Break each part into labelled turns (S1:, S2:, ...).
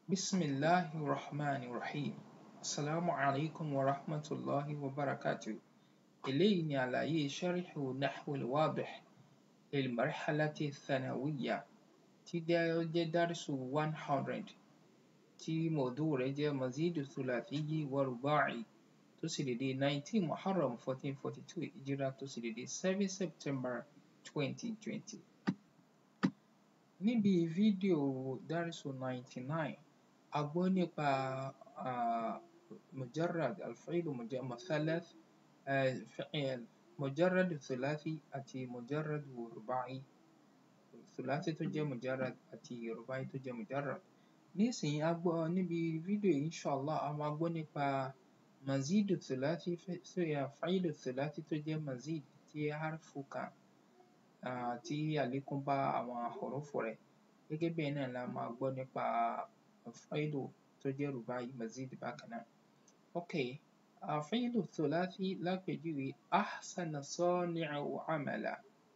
S1: بسم الله الرحمن الرحيم السلام عليكم ورحمة الله وبركاته eléyìí ni àlàyé ṣáríhù nahwil wadih lilmarhalati thanawiyya tí ó jẹ́ dársu one hundred tí mọ̀dú rẹ̀ jẹ́ mazidu thulathiyyi wa ruba'i tó sì dédé nineteen muharram fourteen forty two ìjírá tó sì dédé seven september twenty twenty. níbi fídíò dársu ninety nine a gbọ́ nípa mujarrad alfi'lu muthalath مجرد ثلاثي àti مجرد رباعي ثلاثي tó jẹ́ مجرد àti رباعي tó jẹ́ مجرد nísìnyí a gbọ́ níbi fídíò yìí inshallah a máa gbọ́ nípa مزيد ثلاثي فعيل ثلاثي tó jẹ́ مزيد tí harfu kan tí àlékún bá àwọn hurufu rẹ̀ gẹ́gẹ́ bẹ́ẹ̀ náà la máa gbọ́ nípa فعيل tó jẹ́ رباعي مزيد bákan náà. okay فعل الثلاثي lápèjúwe أحسن الصانع عملا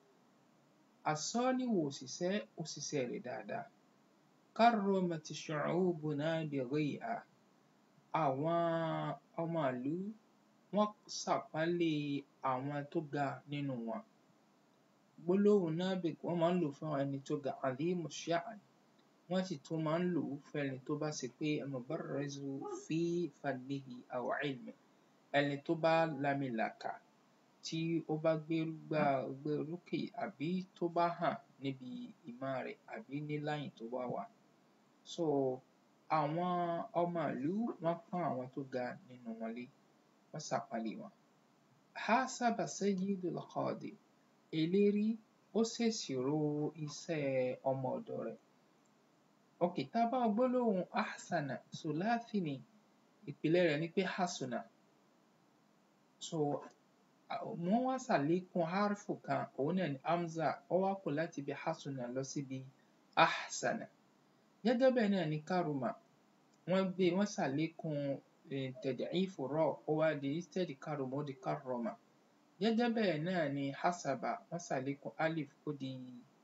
S1: الصانع òṣìṣẹ́ ó ṣiṣẹ́ rẹ̀ dáadáa كرمت شعوبنا بغيها àwọn ọmọ ìlú wọ́n ṣàpọ́nlé àwọn tó ga nínú wọn gbólóhùn نابغ wọ́n máa ń lò fún ẹni tó ga عظيم الشأن wọ́n sì tún máa ń lò ó fún ẹni tó bá ṣe pé مبرز في فنه أو علمه ẹni tó bá lamilàkà tí ó bá gbégbá orókè àbí tó bá hàn níbi ìmọ̀ rẹ̀ àbí ní line tó bá wà. so àwọn ọmọ ìlú wọ́n pọ́n àwọn tó ga nínú wọn lé wọ́n ṣàpọ́nlé wọn. حاسب سيد الخادم elérí ó ṣèṣirò iṣẹ́ ọmọ ọ̀dọ̀ rẹ̀. okay tá a bá wo gbólóhùn أحسن ثلاثي ni ìpìlẹ̀ rẹ̀ ni pé حسن so wọ́n wá ṣàlékún hárfù kan òun náà ni hamza ó wá kù láti ibi hasuna lọ síbi ahsana gẹ́gẹ́ bẹ́ẹ̀ náà ni karuma wọ́n gbé wọ́n ṣàlékún tad'ifu ra ó wá di instead karuma ó di karrama gẹ́gẹ́ bẹ́ẹ̀ náà ni hasaba wọ́n ṣàlékún alif ó di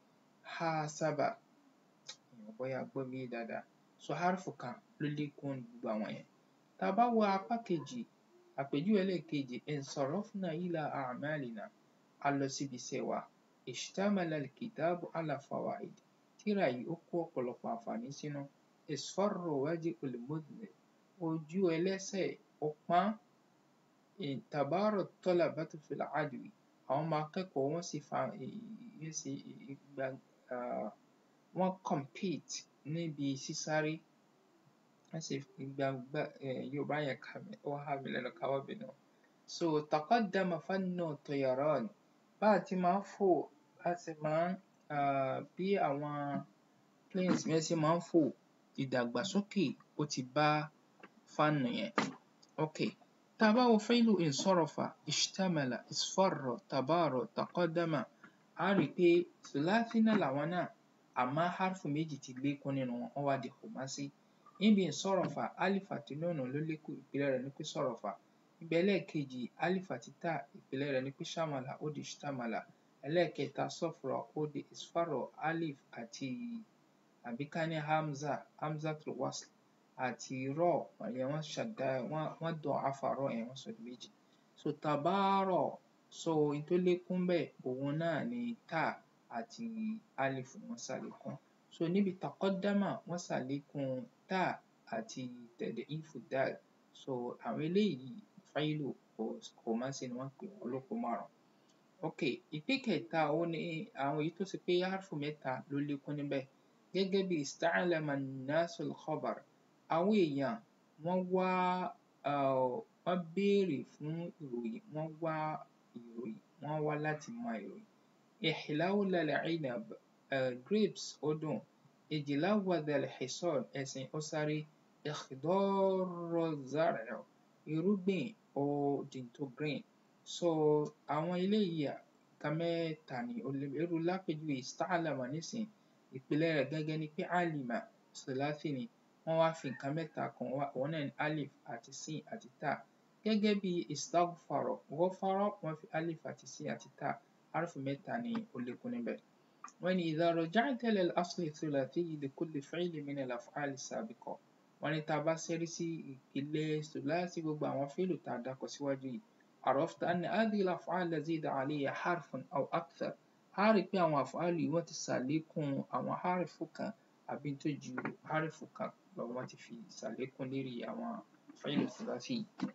S1: hasaba mi ò bóyá gbọ́ mi yé dáadáa so hárfù kan ló lékún gbogbo àwọn yẹn tá a bá wo apá kejì àpèjúwe ẹlẹ́ẹ̀kejì انصرفنا إلى أعمالنا a lọ síbi iṣẹ́ wa اشتمل الكتاب على فوائد tírà yìí ó kó ọ̀pọ̀lọpọ̀ àǹfààní sínú اصفر وجه المذنب ojú ẹlẹ́ṣẹ̀ ó pọ́n تبارى الطلبة في العدو àwọn ọmọ akẹ́kọ̀ọ́ wọ́n sì fa wọ́n sì gba wọ́n compete níbi sísáré wọ́n sì gba yorùbá yẹn kà mí ó há mi lẹ́nu ká má bínú. so تقدم فن الطيران bá a ti máa ń fò a sì máa ń bí àwọn planes yẹn ṣe máa ń fò ìdàgbàsókè ó ti bá fánù yẹn. okay tá a bá wo فعل انصرف اشتمل اصفر تبارى تقدم a rí i pé ثلاثي náà làwọn náà àmọ́ hárfù méjì ti lékún nínú wọn wọ́n wá di kòmásí níbi ìsọ̀rọ̀fà alif àti nùnù ló lékún ìpìlẹ̀ rẹ̀ ní pé sọ̀rọ̀fà níbi ẹlẹ́ẹ̀kejì alif àti ta ìpìlẹ̀ rẹ̀ ní pé ṣàmàlà ó di ṣtàmàlà ẹlẹ́ẹ̀kẹta sọ̀fọ̀rọ̀ ó di isfarọ̀ alif àti àbí ká ní hamza hamzatul wasl àti rọ̀ ìyẹn wọ́n ṣàdá wọ́n dọ̀ afárọ̀ yẹn wọ́n sọ di méjì so tabaarọ̀ so ohun tó lékún bẹ́ẹ̀ òun náà ni ta àti alif wọ́n ṣàlékún so níbi taqaddama wọ́n ṣàlékún ta àti tad'ifu dal so àwọn eléyìí fáìlù kòmásí ni wọ́n pè wọ́n lóko márùn-ún. okay ìpín kẹta òun ni àwọn èyí tó ṣe pé hárfù mẹ́ta ló lékún níbẹ̀ gẹ́gẹ́ bí ista'lama an-nasu al-khabar àwọn èèyàn wọ́n wá wọ́n béèrè fún ìròyìn wọ́n wá ìròyìn wọ́n wá láti mọ ìròyìn. ihlawla al-'inab grapes ó dùn ijlawwadha al-hisan ẹṣin ó sáré ikhdara az-zar'u irúgbìn ó di tó green so àwọn eléyìí nǹkan mẹ́ta ni irú lápèjúwe ista'lama nísìnyí ìpìlẹ̀ rẹ̀ gangan ni pé alima ثلاثي ni wọ́n wá fi nǹkan mẹ́ta kún òun náà ni alif àti sin àti ta gẹ́gẹ́ bí istaghfara ghafara wọ́n fi alif àti sin àti ta hárfù mẹ́ta ni ó lékún níbẹ̀. wọ́n ní idha raja'ta ila al-asli ath-thulathi li kulli fi'lin min al-af'ali as-sabiqa wọ́n ní tá a bá ṣẹ́rí sí ìpìlẹ̀ ثلاثي gbogbo àwọn fíìlù tá a dárúkọ síwájú yìí عرفت أن هذه الأفعال زيد عليها حرف أو أكثر a rí i pé àwọn àfáàlù yìí wọ́n ti ṣàlékún àwọn hárìfù kan àbí tó ju hárìfù kan lọ wọ́n ti fi ṣàlékún lérí àwọn fíìlù ثلاثي yìí.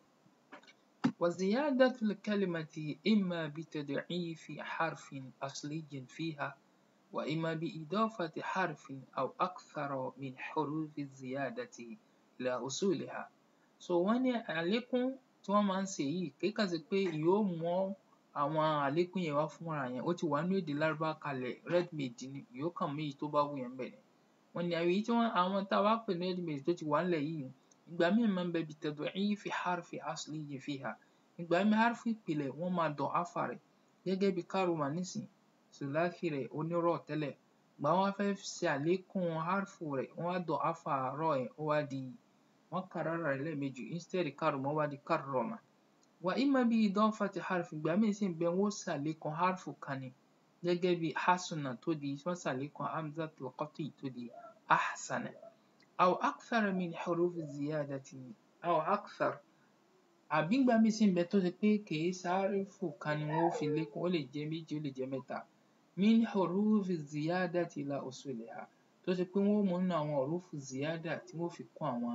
S1: وزيادة الكلمة إما بتضعيف حرف أصلي فيها وإما بإضافة حرف أو أكثر من حروف الزيادة إلى أصولها. so wọ́n ní àlékún tí wọ́n máa ń ṣe yìí kì í kàn ṣe pé yóò mú àwọn àlékún yẹn wá fúnra yẹn ó ti wà nínú èdè lárúbáwá kalẹ̀ ready made ni yóò kàn mú èyí tó bá wù yẹn ńbẹ̀ ni. wọ́n ní èyí tí wọ́n àwọn tá a wá pè ní ready made tó ti wà ńlẹ̀ yìí ìgbà míì máa ń bẹ بتضعيف حرف أصلي فيها ìgbà míì hárfù ìpìlẹ̀ wọ́n máa dọ̀áfà rẹ̀ gẹ́gẹ́ bí kárùmà nísìn ثلاثي rẹ̀ onírọ̀ tẹ́lẹ̀ ìgbà wọ́n wá fẹ́ ṣe àlékún hárfù rẹ̀ wọ́n wá dọ̀áfà rọ̀ yẹn ó wá di wọ́n kàrárà rẹ̀ lẹ́ẹ̀mejì instead kárùmà ó wá di كرم وإما بإضافة حرف ìgbà míì sì ń bẹ wọ́n ó ṣàlékún hárfù kan ni gẹ́gẹ́ bí حسن tó di wọ́n ṣàlékún همزة القطع tó di أحسن أو أكثر من حروف الزيادة أو أكثر àbí ìgbà míì sì ń bẹ tó ṣe pé kìí ṣe hárfù kan ni wọ́n ó fi lékún ó lè jẹ́ méjì ó lè jẹ́ mẹ́ta من حروف الزيادة إلى أصولها tó ṣe pé wọ́n ó mú nínú àwọn hùrúfù ziyada tí wọ́n ó fi kún àwọn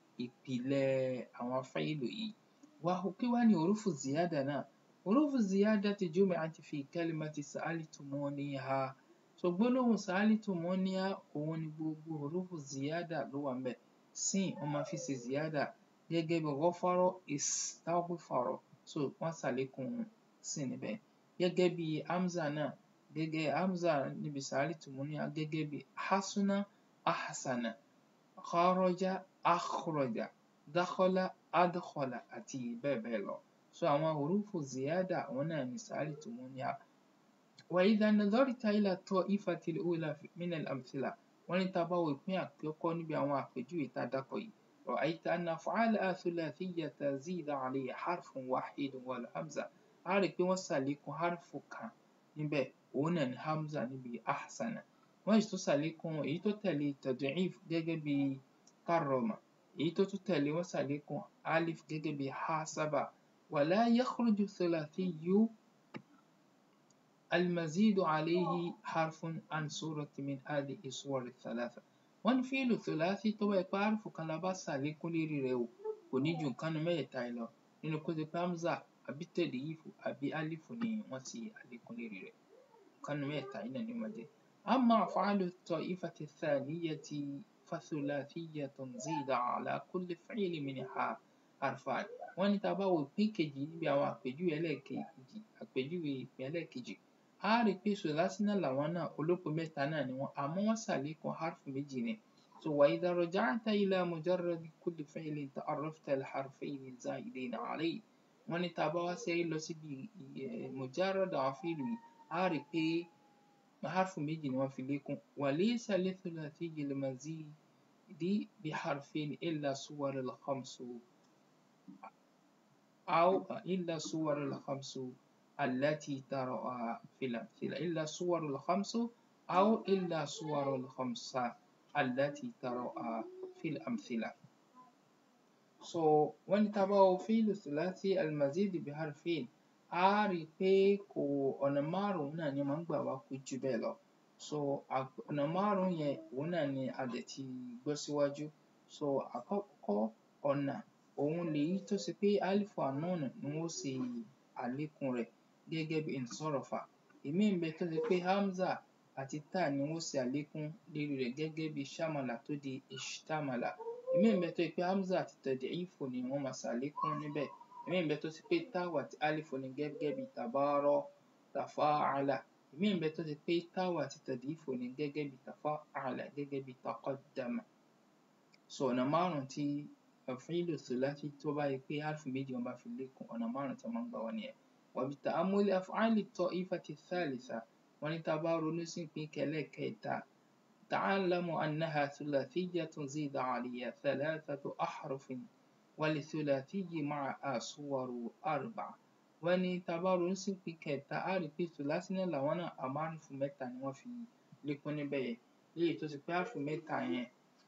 S1: ìpìlẹ̀ àwọn fáìlù yìí. kí wá ni hùrúfù ziyada náà? hùrúfù ziyada جمعت في كلمة سألتمونيها so gbólóhùn سألتمونيها òun ni gbogbo hùrúfù ziyada ló wà ńbẹ̀ sin wọ́n máa fi ṣe ziyada gẹ́gẹ́ bí غفر استغفر so wọ́n ṣàlékún sin níbẹ̀ gẹ́gẹ́ bí hamza náà gẹ́gẹ́ hamza níbi سألتمونيها gẹ́gẹ́ bí حسن أحسن خرج أخرج دخل أدخل àti bẹ́ẹ̀ bẹ́ẹ̀ lọ. so àwọn hùrúfù ziyada àwọn náà ni سألتمونيها وإذا نظرت إلى الطائفة الأولى من الأمثلة wọ́n ní tá a bá wo ìpín àkọ́kọ́ níbi àwọn àpèjúwe tá a dárúkọ yìí رأيت أن أفعالها ثلاثية زيد عليها حرف واحد والهمزة a rí i pé wọ́n ṣàlékún hárfù kan níbẹ̀ òun náà ni hamza níbi أحسن wọ́n sì tún ṣàlékún èyí tó tẹ̀lé تضعيف gẹ́gẹ́ bí كرم èyí tó tún tẹ̀lé wọ́n ṣàlékún alif gẹ́gẹ́ bí حاسب ولا يخرج الثلاثي المزيد عليه حرف عن صورة من هذه الصور الثلاثة wọ́n ní fíìlù ثلاثي tó bá jẹ́ pé hárfù kan la bá ṣàlékún lérí rẹ̀ o kò ní ju nǹkan nínú mẹ́tẹ̀ẹ̀ta yìí lọ nínú kó ṣe pé hamza àbí tẹ̀díìfù àbí álífù ni wọ́n ṣe àlékún lérí rẹ̀ nǹkan nínú mẹ́tẹ̀ẹ̀ta yìí náà ni ó máa jẹ́. أما أفعال الطائفة الثانية فثلاثية زيد على كل فعل منها حرفان wọ́n ní tá a bá wo ìpín kejì níbi àwọn àpèjúwe ẹlẹ́ẹ̀kejì àpèjúwe ìpín ẹlẹ́ẹ̀kejì a rí i pé ثلاثي náà làwọn náà olópo mẹ́ta náà ni wọ́n àmọ́ wọ́n ṣàlékún hárfù méjì ni so وإذا رجعت إلى مجرد كل فعل تعرفت الحرفين الزائدين عليه wọ́n ní tá a bá wá ṣẹ́rí lọ síbi مجرد àwọn fíìlù yìí a rí i pé hárfù méjì ni wọ́n fi lékún وليس للثلاثي المزيد بحرفين إلا صور الخمس أو إلا صور الخمس التي تراها في الأمثلة إلا صور الخمس أو إلا صور الخمسة التي تراها في الأمثلة so wọ́n ní tá a bá wo fíìlù ثلاثي المزيد بحرفين a rí i pé kò ọ̀nà márùn-ún náà ni ó máa ń gbà wá kò jù bẹ́ẹ̀ lọ so ọ̀nà márùn-ún yẹn òun náà ni a dẹ̀ ti gbọ́ síwájú so àkọ́kọ́ ọ̀nà òun lèyí tó ṣe pé alifu ànúnù ni wọ́n ṣe àlékún rẹ̀ gẹ́gẹ́ bí insọ́rọ̀fà ìmíì ń bẹ tó ṣe pé hamza àti ta ni wọ́n ṣe àlékún lérí rẹ̀ gẹ́gẹ́ bí shamala tó di ishtamala ìmíì ń bẹ tó ṣe pé hamza àti tad'ifu ni wọ́n máa ṣàlékún níbẹ̀ ìmíì ń bẹ tó ṣe pé táwù àti alifu ni gẹ́gẹ́ bí tabara tafa'ala ìmíì ń bẹ tó ṣe pé táwù àti tad'ifu ni gẹ́gẹ́ bí tafa'ala gẹ́gẹ́ bí taqaddama so ọ̀nà márùn-ún tí fíìlù ثلاثي tó bá jẹ́ pé hárfù méjì wọ́n bá fi lékún ọ̀nà márùn-ún tí wọ́n máa ń gbà wá nìyẹn وبتأمل أفعال الطائفة الثالثة wọ́n ní tá a bá ronú sí ìpín ẹlẹ́ẹ̀kẹta تعلم أنها ثلاثية زيد عليها ثلاثة أحرف وللثلاثي معها صور أربع wọ́n ní tá a bá ronú sí ìpín kẹta á rí i pé ثلاثي náà làwọn náà àmọ́ hárfù mẹ́ta ni wọ́n fi lékún níbẹ̀ yẹn léyìí tó ṣe pé hárfù mẹ́ta yẹn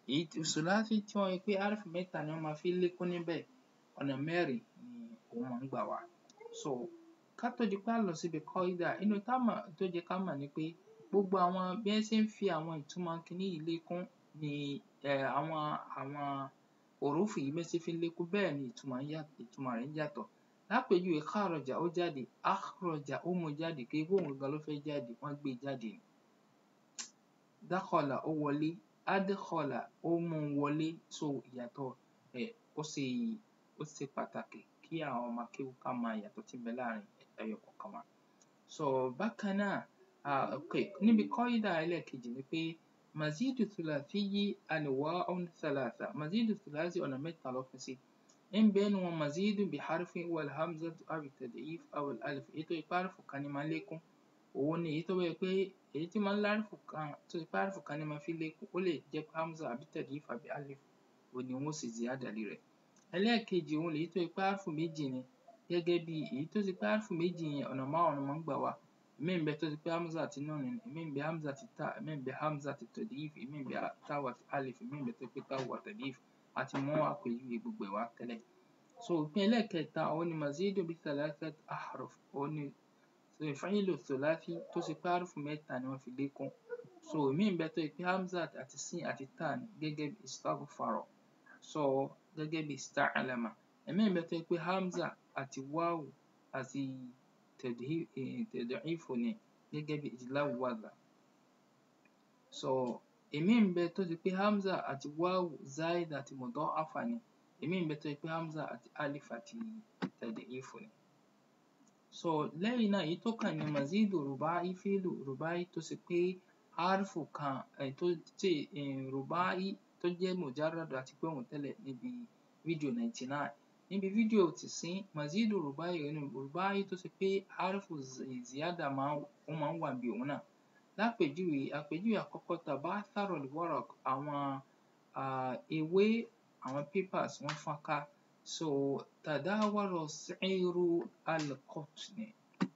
S1: èyí sùláfì tí wọ́n rí pé hárfù mẹ́ta ni wọ́n máa fi lékún níbẹ̀ ọ̀nà mẹ́rin ni òun máa ń gbà wá so ká tó di pé a lọ síbi kọ́ídà inú tá mọ̀ tó jẹ́ ká mọ̀ ni pé gbogbo àwọn bí wọ́n ṣe ń fi àwọn ìtumọ̀ kinní yìí lékún ni àwọn àwọn òrófù yìí bí wọ́n ṣe fi ń lékún bẹ́ẹ̀ ni ìtumọ̀ ìtumọ̀ rẹ̀ ń yàtọ̀ lápèjúwe kharaja ó jáde akhraja ó mú jáde kì í pé òun gangan ló fẹ́ jáde wọ́n gbé e jáde ni dakhala ó wọlé adkhala ó mú wọlé so ìyàtọ̀ ẹ̀ ó ṣe ó ṣe pàtàkì kí àwọn ọmọ kéwú ká mọ ìyàtọ̀ tí ń bẹ láàrin ẹyọ kọ̀ọ̀kan wa so bákan náà um okay níbi kọ́ídà ẹlẹ́ẹ̀kejì ni pé mazidu thulathiyyi anwa'un thalatha mazidu thulathi ọ̀nà mẹ́ta ló pín sí ń bẹ nínú wọn mazidu biharfi wal hamzatu aw tad'if aw al alif èyí tó jẹ́ pé hárfù kan ni máa ń lékún òun ni èyí tó jẹ́ pé èyí tí máa ń lárfù kan tó jẹ́ pé hárfù kan ni máa fi lékún ó lè jẹ́ hamza àbí tad'if àbí alif òun ni wọ́n ó ṣe ziyada lé rẹ̀ ẹlẹ́ẹ̀kejì òun lèyí tó jẹ́ pé hárfù méjì ni gẹ́gẹ́ bí èyí tó ṣe pé hárfù méjì yẹn ọ̀nà márùn-ún máa ń gbà wá ìmíì ń bẹ tó ṣe pé hamza àti nun ni ìmíì ń bẹ hamza àti ta ìmíì ń bẹ hamza àti tad'if ìmíì ń bẹ táwù àti alif ìmíì ń bẹ tó ṣe pé táwù àti tad'if a ti mú àpèjúwe gbogbo ẹ̀ wá tẹ́lẹ̀ so ìpín ẹlẹ́ẹ̀kẹta òun ni mazidu bi thalathat ahruf òun ni fa'ilu thulathi tó ṣe pé hárfù mẹ́ta ni wọ́n fi lékún so ìmíì ń bẹ tó ṣe pé hamza àti sin àti ta ni gẹ́gẹ́ bí istaghfara so gẹ́gẹ́ bí ista'lama ìmíì ń bẹ tó ṣe pé hamza àti wáwù àti tad'ifu ni gẹ́gẹ́ bí ijlawwadha so ìmíì ń bẹ tó ṣe pé hamza àti wáwù záídà àti mudha'afa ni ìmíì ń bẹ tó ṣe pé hamza àti alif àti tad'ifu ni so lẹ́yìn náà èyí tó kàn ní mazidu ruba'i fi'lu ruba'i tó ṣe pé hárfù kan um tó tí um ruba'i tó jẹ́ mujarrad àti pé òun tẹ́lẹ̀ níbi fídíò ninety nine níbi fídíò tìsín mazidu ruba'i ruba'i tó ṣe pé hárfù ziyada máa ń ó máa ń wà níbi òun náà lápèjúwe àpèjúwe àkọ́kọ́ tabathara al-waraq àwọn um ewé àwọn papers wọ́n fọ́n ká so tadawara si'ru al-qutni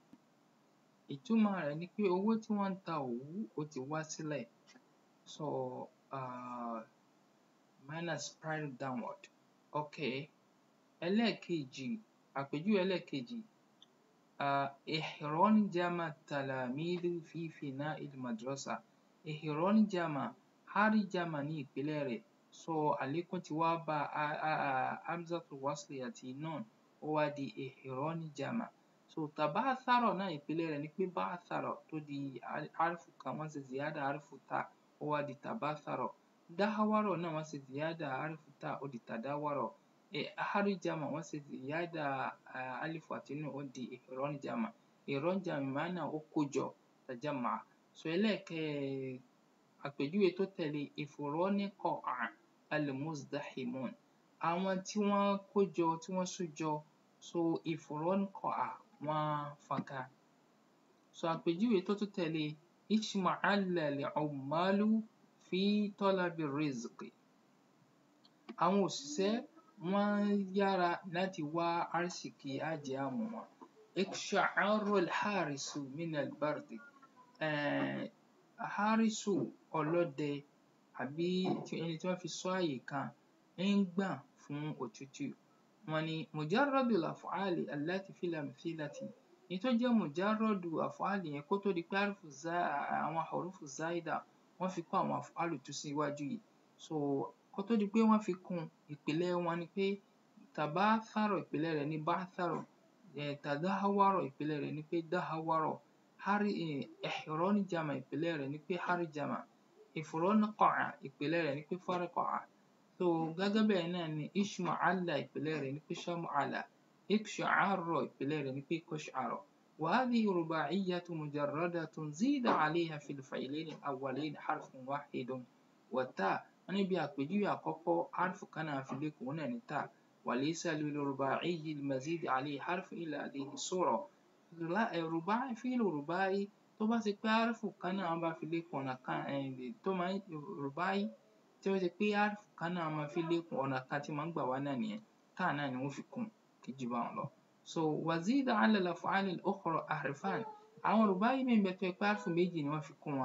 S1: ìtumọ̀ rẹ̀ ni pé owó tí wọ́n ń ta òwú ó ti wá sílẹ̀ so um minus spiral downward okay ẹlẹ́ẹ̀kejì àpèjúwe ẹlẹ́ẹ̀kejì um ihronjama talamidu fi fina'il madrasa ihronjama harjama ní ìpìlẹ̀ rẹ̀ so àlékún ti wá bá hamzatul wasli àti nun ó wá di ihronjama so tabathara náà ìpìlẹ̀ rẹ̀ ni pé ba'thara tó di hárfù kan wọ́n ṣe ziyada hárfù ta ó wá di tabathara dahawara náà wọ́n ṣe ziyada hárfù ta ó di tadawara harjama wọ́n ṣe ziyada alifu àti nun ó di ihronjama ihronjama bima'na ó kójọ tajamma'a so ẹlẹ́ẹ̀kẹ́ àpèjúwe tó tẹ̀lé ifroniqa'a al-muzdahimun àwọn tí wọ́n kójọ tí wọ́n sújọ so ifroniqa'a wọ́n fọ́nká so àpèjúwe tó tún tẹ̀lé ishma'alla al-'ummalu fi talabi rizqi àwọn òṣìṣẹ́ wọ́n yára láti wá arísìkí àjẹ àmù wọn iksha'ara al-harisu min al-bardi um harisu ọlọ́dẹ àbí ẹni tí wọ́n fi ṣọ́ àyè kan ń gbọ̀n fún òtútù wọ́n ní mujarradu al-af'ali allati fil amthilati èyí tó jẹ́ mujarradu af'ali yẹn kó tó di pé hárfù àwọn hurufu záídà wọ́n fi kún àwọn af'alu tó síwájú yìí so kó tó di pé wọ́n fi kún ìpìlẹ̀ wọn ni pé tabathara ìpìlẹ̀ rẹ̀ ní ba'thara um tadahawara ìpìlẹ̀ rẹ̀ ni pé dahawara hari ihronjama ìpìlẹ̀ rẹ̀ ni pé harjama ifroniqa'a ìpìlẹ̀ rẹ̀ ni pé faraqa'a so gẹ́gẹ́ bẹ́ẹ̀ náà ni ishma'alla ìpìlẹ̀ rẹ̀ ni pé sham'ala iksha'ara ìpìlẹ̀ rẹ̀ ni pé qash'ara وهذه رباعية مجردة زيد عليها في الفعلين الأولين حرف واحد والتاء wọ́n ní bí àpèjúwe àkọ́kọ́ hárfù kan náà fi lékún òun náà ní ta وليس للرباعي المزيد عليه حرف إلا هذه الصورة رباعي فعل رباعي tó bá ṣe pé hárfù kan náà bá fi lékún ọ̀nà kan tó máa ń rùbáì tí ó ṣe pé hárfù kan náà máa fi lékún ọ̀nà kan tí máa ń gbà wá náà nìyẹn táà náà ni wọ́n fi kún kì í jù báwọn lọ. so وزيد على الأفعال الأخرى حرفان àwọn rùbáì míì ń bẹ tó jẹ́ pé hárfù méjì ni wọ́n fi kún wọn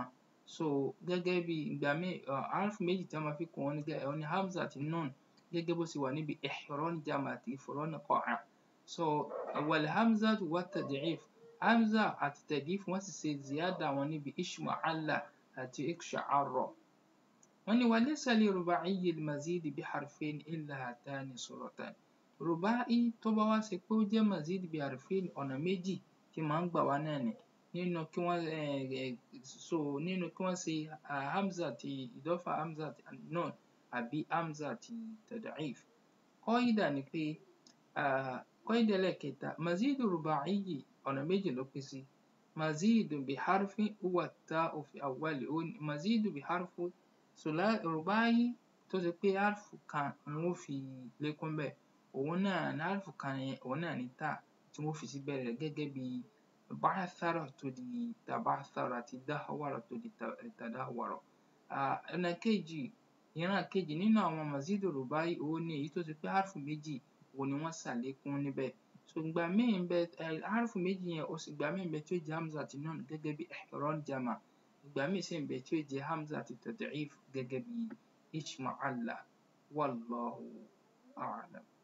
S1: so gẹ́gẹ́ bí ìgbà míì harfu méjì tí wọ́n máa fi kún wọn ní òun ni hamza àti nun gẹ́gẹ́ bó ṣe wà níbi ihron jama àti ifron qa'a so wal hamzatu wat tad'if hamza àti tad'if wọ́n sì ṣe ziyada wọn níbi ishma'alla àti iksha'arra wọ́n ní walaysa li ruba'iyyi al-mazid bi harfayn illa hatani suratan ruba'i tó bá wá ṣe pé ó jẹ́ mazid bi harfayn ọ̀nà méjì tí máa ń gbà wá náà ni nínú kí wọ́n so nínú kí wọ́n ṣe hamza àti idafa hamza àti nun àbí hamza àti tad'if qaida ni pé qaida ẹlẹ́ẹ̀kẹta mazidu ruba'iyyi ọ̀nà méjì ló pín sí mazidu bi harfin huwa ta'u fi awwali mazidu bi harfin ruba'iyyi tó ṣe pé harfu kan ni wọ́n fi lékún bẹ́ẹ̀ òun náà ní harfu kan yẹn òun náà ní ta tí wọ́n fi sí bẹ̀rẹ̀ rẹ̀ gẹ́gẹ́ bí ba'athara tó di taba'athara àti dahwara tó di tadahwara ọ̀nà kejì ìran kejì nínú àwọn mazidu ruba'i òun ni èyí tó ṣe pé harfu méjì òun ni wọ́n ṣàlékún níbẹ̀ so ìgbà míì ń bẹ harfu méjì yẹn ó sì ìgbà míì ń bẹ tí ó jẹ́ hamza àti nun gẹ́gẹ́ bí ihron jama ìgbà míì sì ń bẹ tí ó jẹ́ hamza àti tad'if gẹ́gẹ́ bí ishma'alla wallahu a'lam.